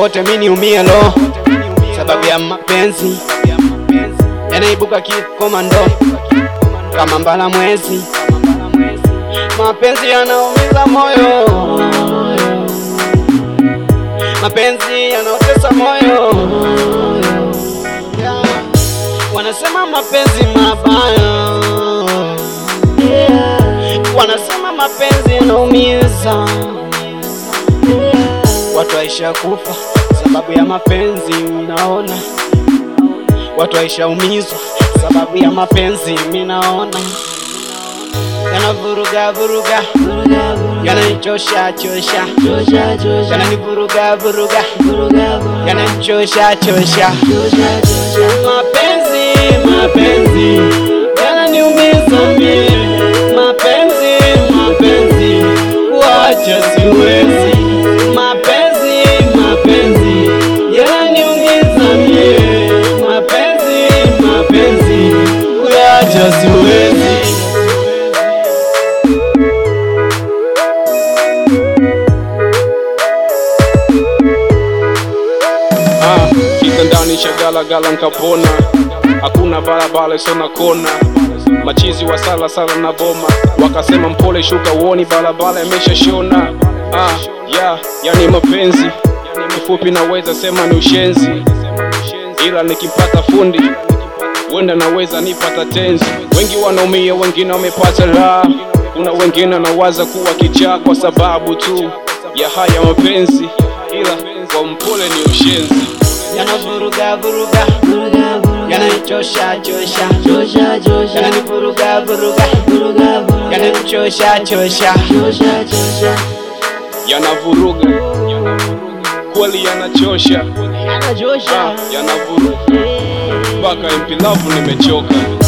wote mimi niumie lo, sababu ya mapenzi yanaibuka kikomando kama mbala mwezi. Mapenzi yanaumiza moyo, mapenzi yanaotesa moyo. Yeah. Wanasema mapenzi mabaya, wanasema mapenzi yanaumiza. Watu waisha kufa sababu ya mapenzi, minaona watu waisha umizwa sababu ya mapenzi, minaona yanavuruga vuruga, yananichosha chosha, yananivuruga vuruga, yananichosha chosha. Mapenzi mapenzi yananiumiza mie, mapenzi mapenzi wacha siwezi, mapenzi mapenzi yananiumiza mie, mapenzi mapenzi wacha siwezi. Ah, kitandani shagalagala nkapona, hakuna barabara sona kona, machizi wa sala sala na boma, wakasema mpole shuka uoni barabara imesha shona. Ah, ya yani mapenzi kifupi, naweza sema ni ushenzi, ila nikimpata fundi wenda naweza nipata tenzi. Wengi wanaumia, wengine wamepata raha, kuna wengine wanawaza kuwa kichaa kwa sababu tu ya haya mapenzi, ila kwa mpole ni ushenzi. yanavuruga vuruga, yananichosha chosha, yananivuruga vuruga, yananichosha chosha. yanavuruga kweli, yanachosha, ah, yanavuruga mpaka MP Love nimechoka.